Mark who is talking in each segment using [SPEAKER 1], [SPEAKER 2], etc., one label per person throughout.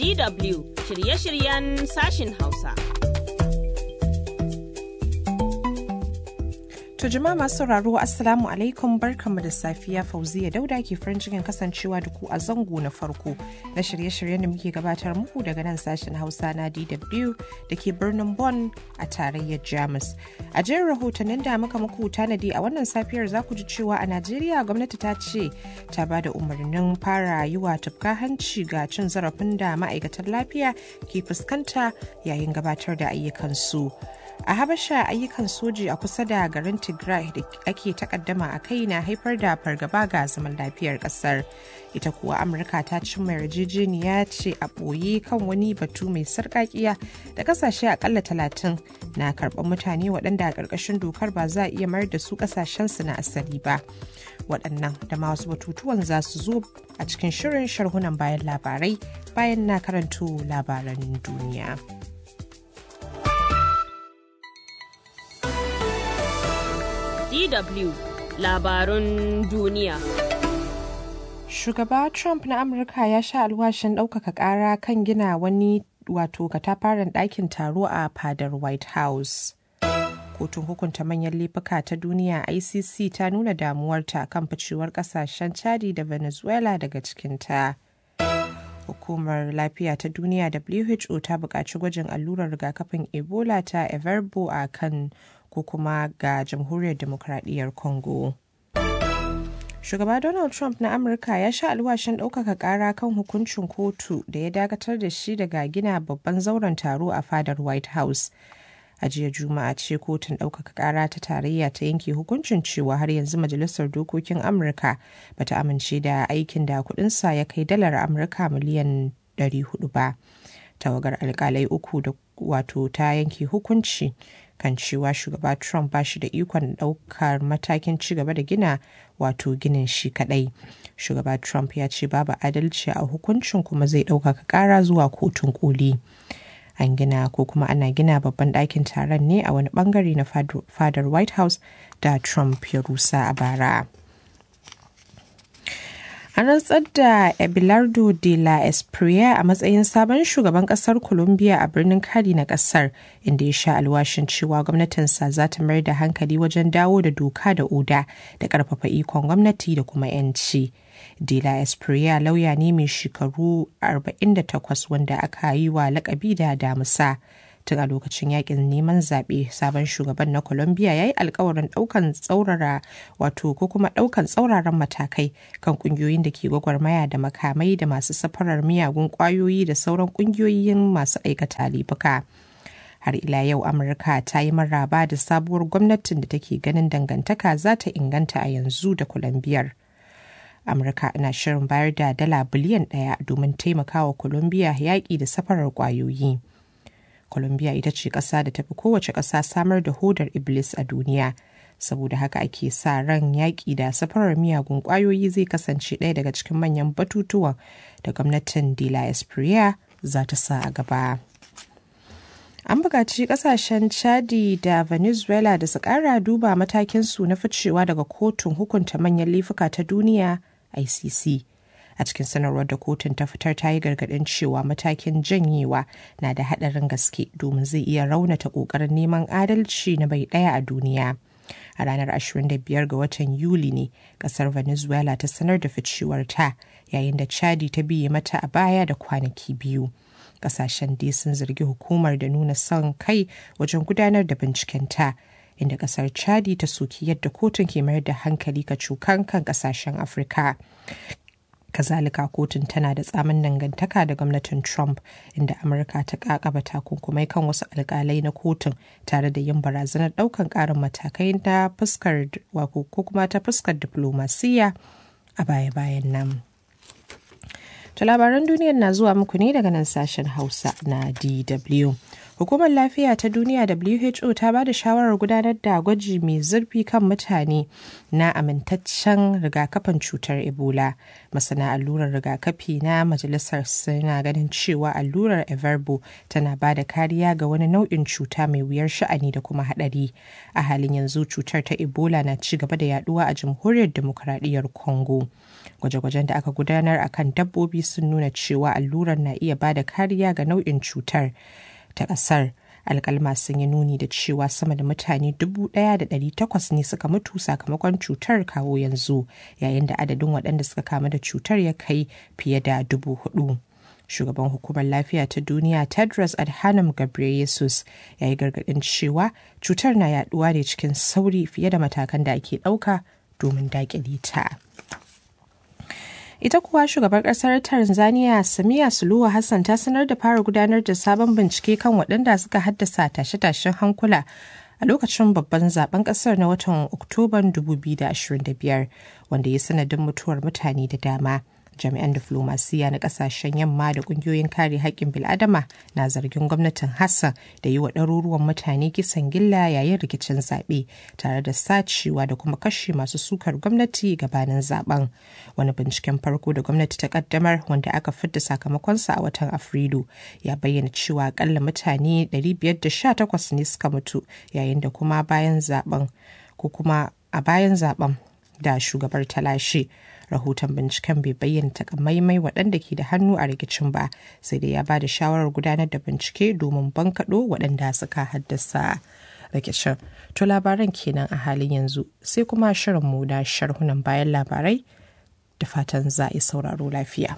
[SPEAKER 1] DW shirye-shiryen sashin Hausa.
[SPEAKER 2] To jama'a masu sauraro Assalamu alaikum barkanmu da safiya Fauziya Dauda ke farin cikin kasancewa da ku a zango na farko na shirye-shiryen da muke gabatar muku daga nan sashen Hausa na DW da ke birnin Bonn a tarayyar Jamus. A jerin rahotannin da muka muku tanadi a wannan safiyar za ku ji cewa a Najeriya gwamnati ta ce ta ba da umarnin fara yi wa tufka hanci ga cin zarafin da ma'aikatan lafiya ke fuskanta yayin gabatar da ayyukansu. a habasha ayyukan soji a kusa da garin tigray da ake takaddama a kai na haifar da fargaba ga zaman lafiyar kasar ita kuwa amurka ta cimma yarjejeniya ce a ɓoye kan wani batu mai sarƙaƙiya da kasashe akalla talatin na karɓar mutane waɗanda a ƙarƙashin dokar ba za a iya mayar da su ƙasashensu na asali ba waɗannan da ma wasu batutuwan za su zo a cikin shirin sharhunan bayan labarai bayan na karanto labaran duniya.
[SPEAKER 1] DW labarun duniya.
[SPEAKER 2] Shugaba Trump na Amurka ya sha alwashin ɗaukaka ƙara kan gina wani wato katafaren ɗakin taro a fadar White House. Kotun hukunta manyan laifuka ta duniya ICC ta nuna damuwarta kan ficewar ƙasashen Chadi da Venezuela daga cikinta. Hukumar Lafiya ta Duniya WHO ta buƙaci gwajin allurar rigakafin Ebola ta Everbo a kan ko kuma ga jamhuriyar demokradiyyar congo shugaba donald trump na amurka ya sha alwashin ɗaukaka ƙara kan hukuncin kotu da ya dakatar da shi daga gina babban zauren taro a fadar white house a jiya juma'a ce kotun ɗaukaka ƙara ta tarayya ta yanke hukuncin cewa har yanzu majalisar dokokin amurka bata amince da aikin da kudinsa ya kai dalar amurka miliyan 400 ba tawagar alkalai uku da wato ta yanke hukunci kan cewa shugaba Trump ba shi da ikon ɗaukar matakin ci gaba da gina wato ginin shi kadai. Shugaba Trump ya ce babu adalci a hukuncin kuma zai ɗaukaka ƙara zuwa kotun koli. An gina ko kuma ana gina babban ɗakin taron ne a wani bangare na fadar White House da Trump ya rusa a bara. An rantsar da Abelardo de la Espriella a matsayin sabon shugaban kasar Colombia a birnin Cali na kasar, inda ya sha alwashin cewa gwamnatinsa za ta mayar da hankali wajen dawo da doka da oda da karfafa ikon gwamnati da kuma 'yanci. De la Espriella lauya ne mai shekaru 48 wanda aka yi wa lakabi da damusa. tun a lokacin yakin neman zaɓe sabon shugaban na colombia ya yi alkawarin ɗaukan tsaurara wato ko kuma ɗaukan tsauraran matakai kan ƙungiyoyin da ke gwagwarmaya da makamai da masu safarar miyagun ƙwayoyi da sauran ƙungiyoyin masu aikata laifuka. har ila yau amurka ta yi maraba da sabuwar gwamnatin da take ganin dangantaka za ta inganta a yanzu da colombiyar amurka na shirin bayar da dala biliyan ɗaya domin taimakawa colombia yaƙi da safarar ƙwayoyi. Colombia ita ce ƙasa da tafi kowace ƙasa samar da hodar Iblis a duniya. Saboda haka ake sa ran yaƙi da safarar miyagun ƙwayoyi zai kasance ɗaya daga cikin manyan batutuwan da gwamnatin De La Espriella za ta sa a gaba. An buƙaci ƙasashen Chadi da Venezuela da su ƙara duba matakinsu na ficewa daga kotun hukunta manyan laifuka ta duniya ICC. a cikin sanarwar da kotun ta fitar ta yi gargaɗin cewa matakin janyewa na da haɗarin gaske domin zai iya raunata ƙoƙarin neman adalci na bai ɗaya a duniya a ranar 25 ga watan yuli ne ƙasar venezuela ta sanar da ficewar ta yayin da chadi ta biye mata a baya da kwanaki biyu ƙasashen dai sun zargi hukumar da nuna son kai wajen gudanar da binciken ta inda kasar chadi ta soki yadda kotun ke mayar da hankali ka cukan kan kasashen afirka kazalika kotun tana da tsamin dangantaka da gwamnatin trump inda amurka ta kakaba takunkumai kan wasu alkalai na kotun tare da yin barazanar daukan karin matakai na fuskar ko kuma ta fuskar diplomasiya a baya-bayan nan To labaran duniyar na zuwa muku ne daga nan sashen Hausa na DW. Hukumar Lafiya ta Duniya WHO ta ba da shawarar gudanar da gwaji mai zurfi kan mutane na amintaccen rigakafin cutar Ebola. Masana allurar rigakafi na majalisar suna ganin cewa allurar Everbo tana ba da kariya ga wani nau'in cuta mai wuyar sha'ani da kuma haɗari. A halin yanzu cutar ta Ebola na ci gaba da yaduwa a jamhuriyar demokuraɗiyyar Congo. Gwaje-gwajen da aka gudanar a kan dabbobi sun nuna cewa allurar na iya ba da kariya ga nau'in cutar. ta ƙasar alkalma sun yi nuni da cewa sama da mutane 1,800 ne suka mutu sakamakon cutar kawo yanzu yayin da adadin waɗanda suka kamu da cutar ya kai fiye da dubu hudu. shugaban hukumar lafiya ta duniya tedros adhanom ghebreyesus ya yi gargaɗin cewa cutar na yaduwa ne cikin sauri fiye da matakan da ake ɗauka domin daƙile ta. ita kuwa shugabar kasar tanzania samiya suluhu hassan ta sanar da fara gudanar da sabon bincike kan waɗanda suka haddasa tashe-tashen hankula a lokacin babban zaben kasar na watan oktoban 2025 wanda ya sanadin mutuwar mutane da dama jami'an diflomasiya na kasashen yamma da kungiyoyin kare haƙƙin bil'adama na zargin gwamnatin hassan da yi wa ɗaruruwan mutane kisan gilla yayin rikicin zaɓe tare da sacewa da kuma kashe masu sukar gwamnati gabanin zaben wani binciken farko da gwamnati ta kaddamar wanda aka fidda sakamakonsa a watan afrilu ya bayyana cewa akalla mutane 518 ne suka mutu yayin da kuma bayan zaben ko kuma a bayan zaben da shugabar ta lashe rahoton binciken bai bayyana takamaimai waɗanda ke da hannu a rikicin ba sai dai ya ba da shawarar gudanar da bincike domin bankaɗo waɗanda suka haddasa rikicin to labaran kenan a halin yanzu sai kuma shirinmu na sharhunan bayan labarai da fatan za a yi sauraro lafiya.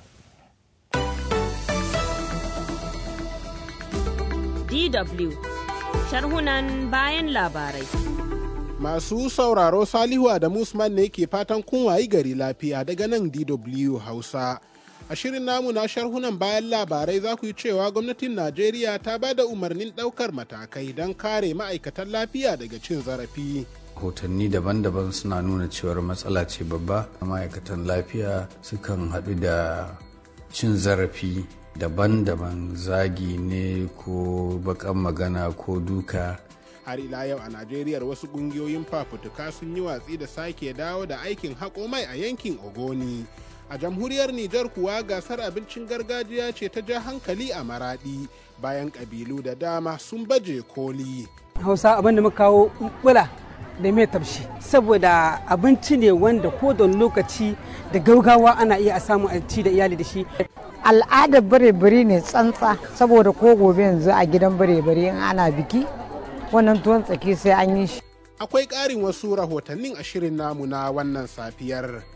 [SPEAKER 1] DW sharhunan bayan labarai.
[SPEAKER 3] Masu sauraro Salihu Adamu Usman ne ke fatan kun wayi gari lafiya daga nan DW Hausa. A shirin namu na sharhunan bayan labarai za ku yi cewa gwamnatin Najeriya ta ba da umarnin ɗaukar matakai don kare ma'aikatan lafiya daga cin zarafi.
[SPEAKER 4] Hotanni daban-daban suna nuna cewar matsala ce babba ma'aikatan lafiya sukan haɗu da cin zarafi daban-daban zagi ne ko bakan magana ko duka
[SPEAKER 3] har ila yau a najeriya wasu kungiyoyin fafutuka sun yi watsi da sake dawo da aikin haƙo mai a yankin ogoni a jamhuriyar nijar kuwa gasar abincin gargajiya ce ta ja hankali a maradi bayan ƙabilu da dama sun baje koli
[SPEAKER 5] hausa abin da muka kawo bula da mai tafshi saboda abinci ne wanda ko da lokaci da gaugawa ana iya a samu a ci da iyali da shi
[SPEAKER 6] al'adar bare-bare ne tsantsa saboda ko gobe yanzu a gidan bare-bare in ana biki wannan tuwon tsaki sai an yi shi
[SPEAKER 3] akwai ƙarin wasu rahotannin a shirin namu na wannan safiyar